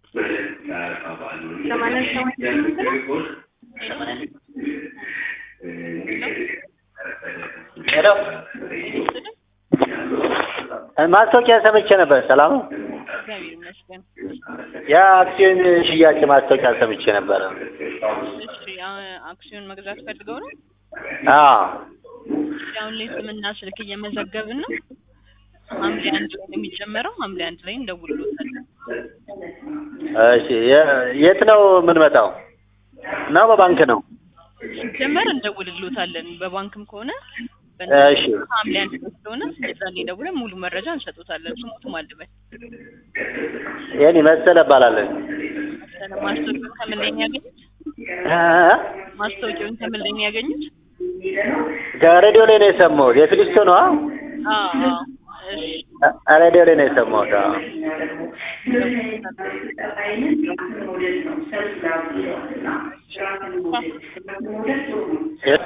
ሰማንያ ሰባት ስምንት ነው። ሄሎ ማስታወቂያ ሰምቼ ነበር። ሰላም ነው? እግዚአብሔር ይመስገን። የአክሲዮን ሽያጭ ማስታወቂያ ሰምቼ ነበረ። እሺ አሁን አክሲዮን መግዛት ፈልገው ነው? አዎ እሺ አሁን ላይ ስምና ስልክ እየመዘገብን ነው። ሐምሌ አንድ ላይ ነው የሚጀመረው። ሐምሌ አንድ ላይ እንደውልሎታለን። እሺ የ- የት ነው የምንመጣው? ነው በባንክ ነው? ሲጀመር እንደውልሎታለን። በባንክም ከሆነ እሺ ሐምሌ አንድ ላይ ስለሆነ የዛኔ ደውለን ሙሉ መረጃ እንሰጡታለን። ስሙትም አልበል የኔ መሰለ እባላለሁ። መሰለ ማስታወቂያውን ከምን ላይ ነው ያገኙት? እ? ማስታወቂያውን ከምን ላይ ነው ያገኙት? ከሬዲዮ ላይ ነው የሰማሁት። የፊሊስቶ ነው? አዎ አዎ። እሺ ሬዲዮ ላይ ነው የሰማሁት። አዎ ቀጣይነት የባንክ ሞዴል ነው። ሰልፍ ላብ ይለዋል እና ራስን በመውደድ ጥሩ ነው።